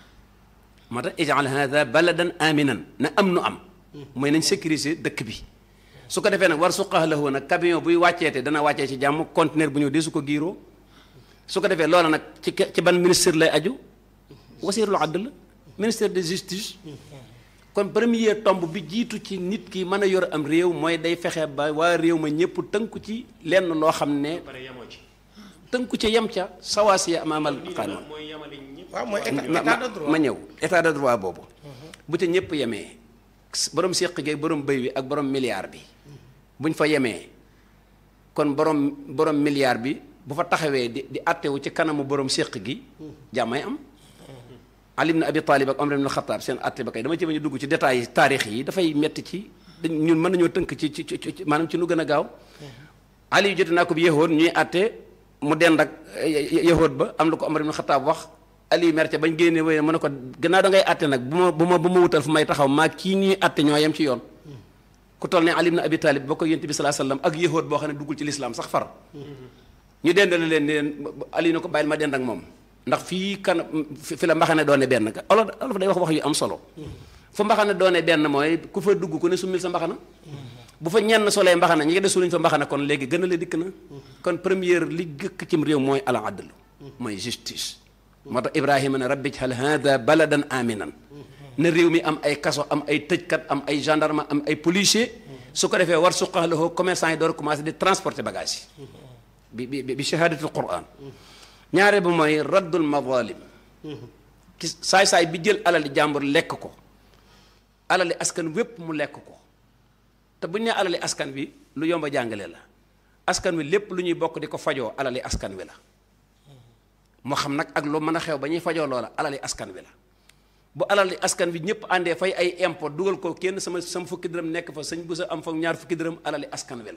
moo tax ijal hada baladan aminan na am nu am mooy nañ sécuriser dëkk bi su ko defee nag war suqax lahu nag camion buy wàcceete dana wàccee ci jàmm conteneur bu ñëw de su ko giiroo su ko defee loola nag ci ci ban ministère lay aju wasiirul adl ministère de justice kon premier tomb bi jiitu ci nit ki mën a yor am réew mooy day fexe ba waa réew ma ñëpp tënku ci lenn loo xam ne pare yemoo ci tënku ca yem ca sawaasiya amaamal qaanuun mooy yemale ñëpp waaw mooy état ma état de droit ma ñëw état de droit boobu bu ca ñëpp yemee borom séq gi borom bëy bi ak borom milliard bi buñ fa yemee kon borom borom milliard bi bu fa taxawee di di attewu ci kanamu borom séq gi jàmmay am Ali ibn Abi Talib ak Omar ibn Khattab seen atte ba kay dama ci bañ a dugg ci détails yi taarix yi dafay metti ci dañ ñun mën nañoo tënk ci ci ci maanaam ci nu gën a gaaw Ali yu jote naa ko bi yahood ñuy atte mu dend ak yahood ba am lu ko Omar ibn Khattab wax Ali mer ca bañ génne wéy mu ne ko gannaaw da ngay atte nag bu ma bu ma bu ma wutal fu may taxaw maa kii ñuy atte ñoo yem ci yoon ku toll ne Ali ibn Abi Talib ba ko yonent bi sallallahu alayhi wasallam ak yahood boo xam ne duggul ci lislaam sax far ñu dendale leen ne leen Ali ne ko bàyyil ma dend ak moom ndax fii kan fi la mbaxane doone benn olof olof day wax wax yu am solo fu mbaxane doone benn mooy ku fa dugg ku ne summil sa mbaxana bu fa ñenn solee mbaxana ñi ngi des suluñ fa mbaxana kon léegi gën a la dikk na kon première li gëkk cim réew mooy al adl mooy justice moo tax ibrahima ne rabbi jal hada baladan aminan na réew mi am ay kaso am ay tëjkat am ay gendarme am ay policier su ko defee war suqaxlahoo commerçant yi door commencé di transporter bagage yi bi bi bi shahadatul quran ñaare ba mooy raddul mazalim ki saay-saay bi jël alali jàmbur lekk ko alali askan wépp mu lekk ko te bu ñu nee alali askan wi lu yomba jàngale la askan wi lépp lu ñuy bokk di ko fajoo alali askan wi la moo xam nag ak lu mën a xew ba ñuy fajoo loola alali askan wi la bu alali askan wi ñëpp àndee fay ay impôt dugal ko kenn sama sama fukki dërëm nekk fa sëñ bu sa am fa ñaar fukki dërëm alali askan wi la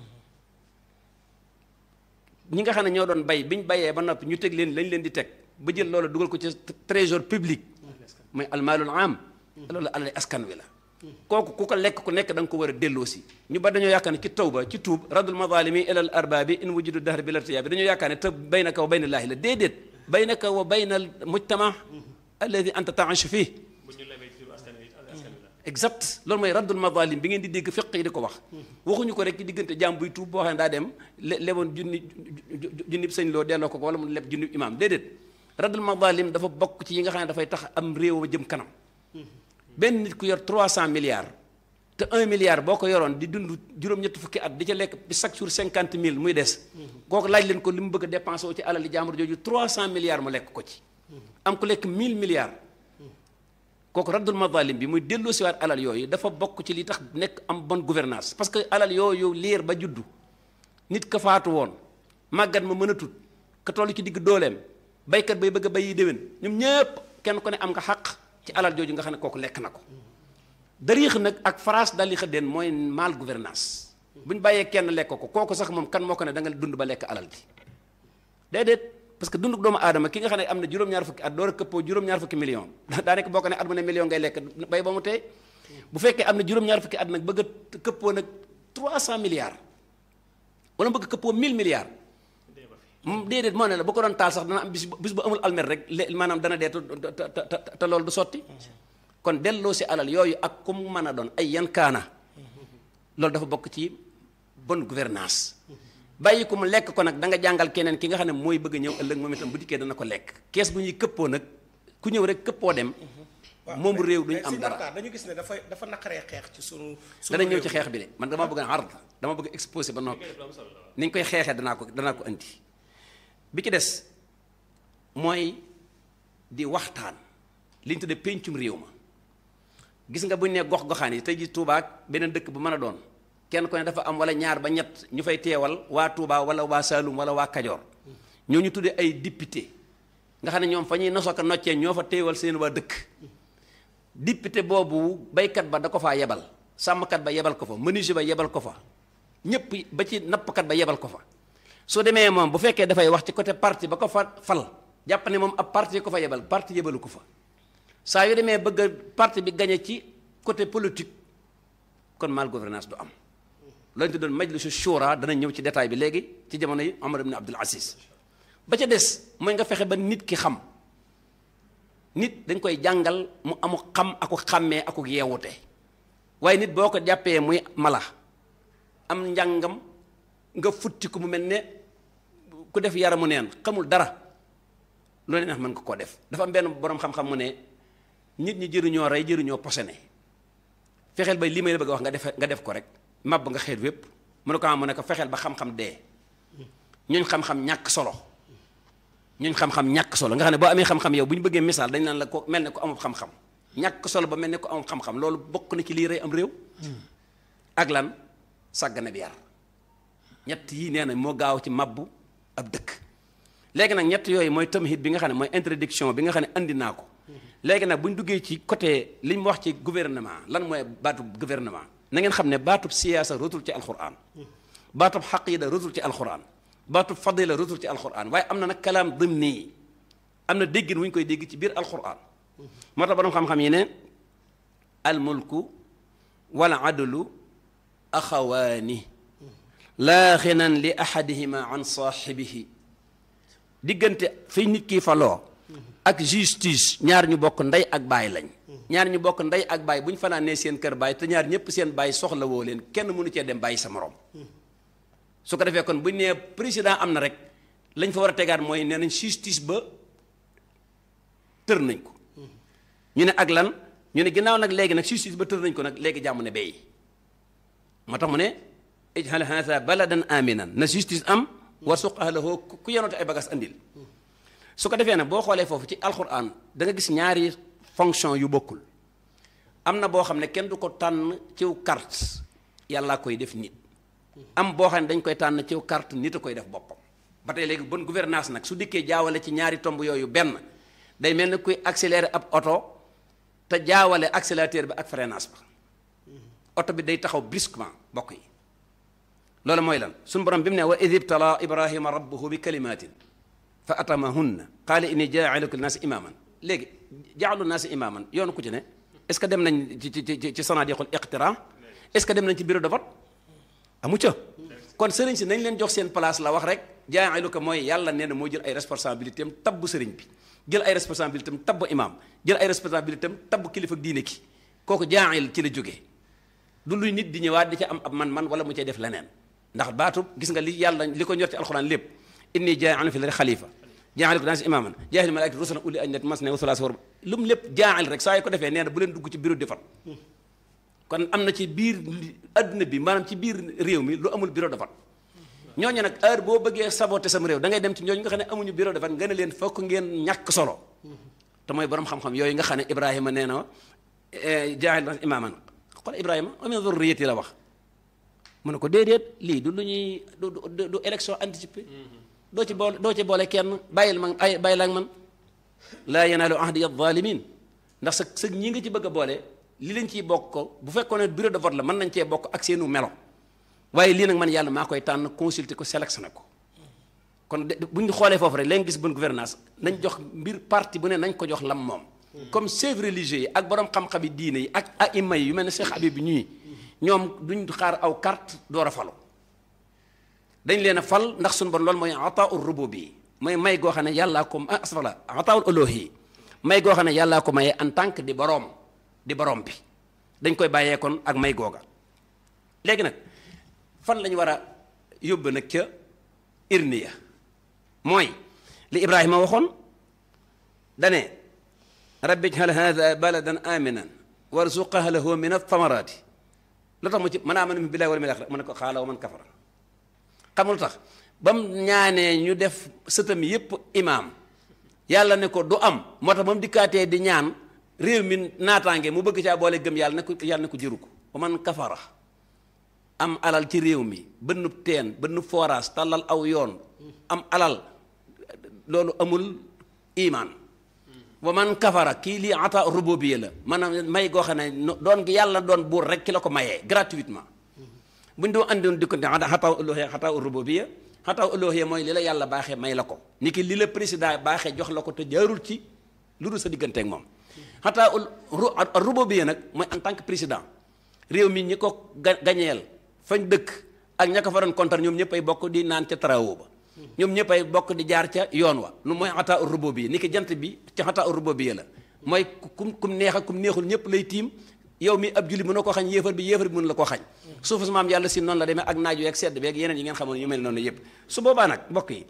ñi nga xam ne ñoo doon bay bi ñu bayee ba noppi ñu teg leen lañ leen di teg ba jël loolu dugal ko ci trésor public mooy almaalul am loolu alali askan wi la kooku ku ko lekk ku nekk da nga ko war a delloosi ñu ba dañoo yaakaar ne ci tawba ci tuub radul mazalimi ilal arbaabi in wujudu dahr bi lartiyaabi dañoo yaakaar ne te baynaka wa bayna laahi la déedéet baynaka wa bayna al mujtama alladi anta taashu fii bu ñu lebee ci turu askan wi askan wi la exact loolu mooy raddul mazalim bi ngeen di dégg fiq yi di ko wax waxuñu ko rek ci diggante jaam buy tuub boo xam ne daa dem le leboon junni junni sëñ loo delloo ko ko wala mu leb junni imaam déedéet raddul mazalim dafa bokk ci yi nga xam ne dafay tax am réew ma jëm kanam benn nit ku yor 300 milliards te 1 milliard boo ko yoroon di dund juróom-ñetti fukki at di ca lekk bi chaque jour 50 mille muy des kooku laaj leen ko li mu bëgg a dépensé wu ci alali jaambur jooju 300 milliards mu lekk ko ci am ku lekk 1000 milliards kooku raddul mazalim bi muy delloo siwaat alal yooyu dafa bokk ci li tax nekk am bonne gouvernance parce que alal yooyu liir ba juddu nit ka faatu woon màggat ma mën a tut ka toll ci digg dooleem baykat bay bëgg a bayi déwén ñoom ñëpp kenn ku ne am nga xaq ci alal jooju nga xam ne kooku lekk na ko dariix nag ak France dali xëddeen mooy mal gouvernance bu ñu bàyyee kenn lekk ko kooku sax moom kan moo ko ne da nga dund ba lekk alal bi déedéet parce que dunduk doomu aadama ki nga xam ne am na juróom-ñaar fukki at door a këppoo juróom-ñaar fukki million daanaka boo ko ne at mu ne million ngay lekk bay ba mu tey bu fekkee am na juróom-ñaar fukki at nag bëgg a këppoo nag 300 milliards wala bëgg a këppoo 1000 milliards moom déedéet moo ne la bu ko doon taal sax dana am bis bu bis bu amul almer rek lé maanaam dana dee te te te te loolu du sotti kon delloo si alal yooyu ak ku mu mën a doon ay yan kaana loolu dafa bokk ci bonne gouvernance bàyyi ko mu lekk ko nag da nga jàngal keneen ki nga xam ne mooy bëgg a ñëw ëllëg moom itam bu dikkee dana ko lekk kees bu ñuy këppoo nag ku ñëw rek këppoo dem moom réew duñu am dara dañu gis ne dafa dafa naqaree xeex ci sunu dana ñëw ci xeex bi de man dama bëgg a ard dama bëgg exposé ba noppi ni ñu koy xeexee danaa ko danaa ko indi bi ci des mooy di waxtaan li ñu tuddee péncum réew ma gis nga bu ñu nee gox-goxaan yi tey ji Touba ak beneen dëkk bu mën a doon kenn ku ne dafa am wala ñaar ba ñett ñu fay teewal waa Touba wala waa Saloum wala waa Kajoor ñoo ñu tuddee ay député nga xam ne ñoom fa ñuy nosoo ko noccee ñoo fa teewal seen waa dëkk député boobu baykat ba da ko faa yebal sàmmkat ba yebal ko fa menuisier ba yebal ko fa ñëpp ba ci nappkat ba yebal ko fa soo demee moom bu fekkee dafay wax ci côté parti ba ko fa fal jàpp ne moom ab parti ko fa yebal parti yebalu ko fa saa yu demee bëgg a parti bi gañe ci côté politique kon mal gouvernance du am loolu ñu tuddoon majlisu shura dana ñëw ci détail bi léegi ci jamono yi Omar ibn Abdul Aziz ba ca des mooy nga fexe ba nit ki xam nit dañ koy jàngal mu amu xam aku xàmmee aku yeewute waaye nit boo ko jàppee muy mala am njàngam nga futti ko mu mel ne ku def yaramu neen xamul dara loolu neex mën nga koo def dafa am benn boroom xam-xam mu ne nit ñi jëruñoo rey jëruñoo posone fexeel ba li may la bëgg a wax nga def nga def ko rek màbb nga xeet wépp mu ne ko am mu ne ko fexeel ba xam-xam dee ñuñ xam-xam ñàkk solo ñuñ xam-xam ñàkk solo nga xam ne boo amee xam-xam yow bu ñu bëggee misaal dañ naan la ko mel ne ko amul xam-xam ñàkk solo ba mel ne ko amul xam-xam loolu bokk na ci lii rey am réew ak lan sàggane bi yar ñett yii nee na moo gaaw ci mabbu ab dëkk léegi nag ñett yooyu mooy tamhid bi nga xam ne mooy introduction bi nga xam ne andi naa ko léegi nag bu ñu duggee ci côté li mu wax ci gouvernement lan mooy baatub gouvernement na ngeen xam ne baatub siyaasa rotul ci alquran baatub xaqida rotul ci alquran baatub fadila rotul ci alquran waaye am na nag kalaam dimni am na déggin wu ñu koy dégg ci biir alquran moo tax borom xam-xam yi ne almulku wal adlu axawaani laa xinan li ahadihima an saaxibihi diggante fi nit ki faloo ak justice ñaar ñu bokk ndey ak baay lañ ñaar ñu bokk ndey ak baay bu ñu fanaanee seen kër baay te ñaar ñëpp seen baay soxla woo leen kenn mënu cee dem bàyyi sa morom su ko defee kon bu ñu nee président am na rek lañ fa war a tegaat mooy nee nañ justice ba tër nañ ko ñu ne ak lan ñu ne ginnaaw nag léegi nag justice ba tër nañ ko nag léegi jàmm ne bay moo tax mu ne ijhal haatha baladan aminan na justice am war suq ahlahu ku yenote ay bagas andil su ko defee nag boo xoolee foofu ci alquran da nga gis ñaari fonction yu bokkul am na boo xam ne kenn du ko tànn ciw carte yàllaa koy def nit am boo xam ne dañ koy tànn ciw carte nit a koy def boppam ba tey léegi bonne gouvernance nag su dikkee jaawale ci ñaari tomb yooyu benn day mel ni kuy accélérer ab oto te jaawale accélérateur bi ak freinage ba oto bi day taxaw brusquement bokk yi loolu mooy lan suñu borom bi mu ne wa id ibtala ibrahima rabbuhu bi kalimatin fa atamahunna qaala inni jaa'iluka linnaasi imaaman léegi jaalu naasi imaaman yoonu ku ci ne est-ce que dem nañ ci ci ci ci sanadiqul iqtira est-ce que dem nañ ci bureau de vote amu ca kon sëriñ si nañ leen jox seen place la wax rek jaa'ilu ko mooy yàlla nee na moo jël ay responsabilité am tabbu sëriñ bi jël ay responsabilité am tabbu imaam jël ay responsabilité am tabbu kilifa diine ki kooku jaa'il ci la jógee du luy nit di ñëwaat di ca am ab man-man wala mu cay def leneen ndax baatu gis nga li yàlla li ko ñor ci alxuraan lépp inni jaa'ilun fil ardi xalifa jaa'il ko daan si imaaman jaa'il malaa'ikati rusulan uli ajnihati masna wa thulaatha wa ruba lu mu lépp jaa'il rek saa yu ko defee nee na bu leen dugg ci bureau de vote kon am na ci biir adduna bi maanaam ci biir réew mi lu amul bureau de vote ñooñu nag heure boo bëggee saboter sam réew da ngay dem ci ñooñu nga xam ne amuñu bureau de vote nga ne leen fokk ngeen ñàkk solo te mooy borom xam-xam yooyu nga xam ne Ibrahima nee na jaa'il imaaman xool Ibrahima wa min zurriyati la wax mu ne ko déedéet lii du lu ñuy du du du élection anticipée doo ci boole doo ci boole kenn bàyyil man ay bàyyil ak man laa yanaalu ahdi adh-dhalimin ndax sa sa ñi nga ci bëgg a boole li leen ciy bokk ko bu fekkoon ne bureau de vote la mën nañ cee bokk ak seenu melo waaye lii nag man yàlla maa koy tànn consulter ko sélectionné ko kon de bu ñu xoolee foofu rek léegi gis bonne gouvernance nañ jox mbir parti bu ne nañ ko jox lam moom comme chefs religieux yi ak borom xam-xam yi diine yi ak aima yi yu mel ne Cheikh Habib bi ñuy ñoom duñ xaar aw carte door a falu dañ leen a fal ndax suñu bon loolu mooy ataau rububi mooy may goo xam ne yàllaa ko ah astafurlah ataul uluhi may goo xam ne yàllaa ko mayee en tant que di boroom di boroom bi dañ koy bàyyee kon ak may googa léegi nag fan lañu war a yóbbu nag ca irniya mooy li Ibrahima waxoon dane rabbi ij'al hadha baladan aminan warzuq ahlahu min ath-thamarati lu tax mu ci man aamana billahi wal yawmil akhir mu ne ko xaala wa man kafara xam lu tax ba mu ñaanee ñu def sëtam yépp imaam yàlla ne ko du am moo tax ba mu dikkaatee di ñaan réew mi naataange mu bëgg caa boole gëm yàlla ne ko yàlla ne ko jëru ko wa man kafara am alal ci réew mi bënnub teen bënnub forage tàllal aw yoon am alal loolu amul imaan wa man kafara kii lii ata rububiyya la maanaam may goo xam ne doon gi yàlla doon buur rek ki la ko mayee gratuitement bu ñu doon andoon di ko ne xataa uluhiyya xataa rububiyya xataa uluhiyya mooy li la yàlla baaxee may la ko ni ki li la président baaxee jox la ko te jaarul ci lu dul sa digganteeg moom xataa rububiyya nag mooy en tant que président réew mi ñi ko ga gañeel fañ dëkk ak ña ko fa doon kontar ñoom ñëpp ay bokk di naan ca travaux ba ñoom ñëpp ay bokk di jaar ca yoon wa lu mooy xataa rububiyya ni ki jant bi ci xataa rububiyya la mooy kum kum neex ak kum neexul ñëpp lay tiim yow mi ab julli mën na koo xañ yéefar bi yéefar bi mën la koo xañ suufu maam yàlla si noonu la demee ak naaj wi ak sedd bi ak yeneen yi ngeen xamoon yu mel noonu yëpp su boobaa nag mbokk yi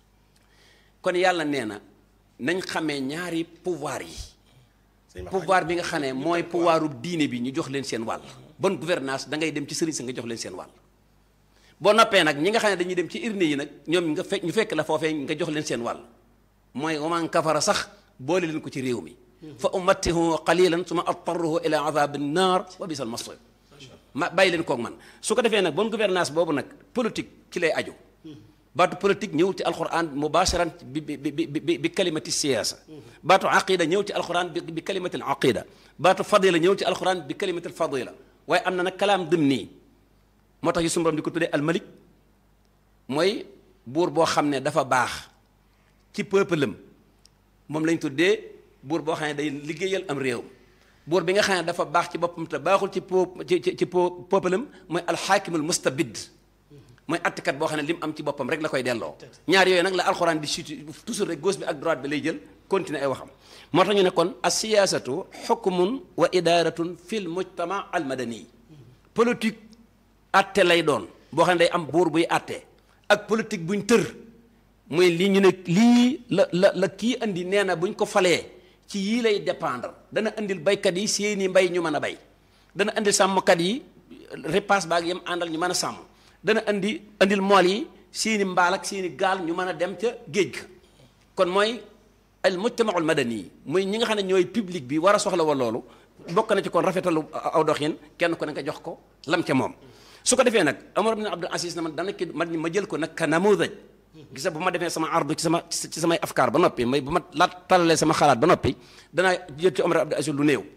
kon yàlla nee na nañ xamee ñaari pouvoir yi pouvoir bi nga xam ne mooy pouvoiru diine bi ñu jox leen seen wàll bonne gouvernance da ngay dem ci sëriñ sa nga jox leen seen wàll boo noppee nag ñi nga xam ne dañuy dem ci urne yi nag ñoom nga fekk ñu fekk la foofee nga jox leen seen wàll mooy waman kafara sax boole leen ko ci réew mi fa umattihu qalilan suma attaruhu ila azabi nnar wa bisal masir ma bàyyi leen koog man su ko defee nag bonne gouvernance boobu nag politique ci lay aju baatu politique ñëw ci alquran mubasharan bi bi bi bi bi kalimati siyaasa baatu aqida ñëw ci alquran bi bi kalimati al aqida baatu fadila ñëw ci alquran bi kalimati al fadila waaye am na nag kalaam dim nii moo tax yu sunu borom di ko tuddee almalik mooy buur boo xam ne dafa baax ci peuple am moom lañ tuddee buur boo xam ne day liggéeyal am réew buur bi nga xam ne dafa baax ci boppam te baaxul ci po ci ci peuple am mooy alxaakimul mustabid mooy attikat boo xam ne li mu am ci boppam rek la koy delloo ñaar yooyu nag la alxuraan di suti toujours rek gauche bi ak droite bi lay jël continuer ay waxam moo tax ñu ne kon as siyaasatu xukmun wa idaaratun fil mujtama al madani politique atte lay doon boo xam ne day am buur buy atte ak politique buñ tër mooy lii ñu ne lii la la la kii andi nee na buñ ko falee ci yii lay dépendre dana andil baykat yi seeni mbay ñu mën a bay dana andil sàmmkat yi repasse baag yam àndal ñu mën a sàmm dana andi andil mool yi seeni mbaal ak seeni gaal ñu mën a dem ca géej ga kon mooy al mujtamaul madani muy ñi nga xam ne ñooy public bi war a soxla wa loolu bokk na ci kon rafetalu aw doxin kenn ko ne nga jox ko lam ca moom su ko defee nag Omar ibn Abdul Aziz na man dana ki man ma jël ko nag ka namudaj gisa bu ma defee sama ardu ci sama ci samay afkaar ba noppi may bu ma la talalee sama xalaat ba noppi danaa jël ci Omar ibn Abdul Aziz lu néew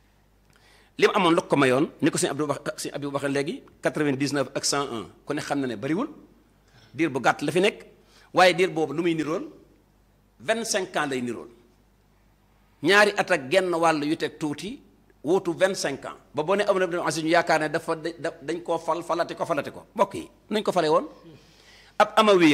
li mu amoon lu ko mayoon ni ko sëñ Abdou wax sëñ Abdou waxee léegi 99 ak 101 ku ne xam na ne bariwul diir bu gàtt la fi nekk waaye diir boobu lu muy nirool 25 ans lay nirool ñaari at ak genn wàll yu teg tuuti wuutu vingt cinq ans ba boo ne Omar ibn Aziz ñu yaakaar ne dafa da dañ koo fal falati ko falati ko mbokk yi nuñ ko fale woon ab amawi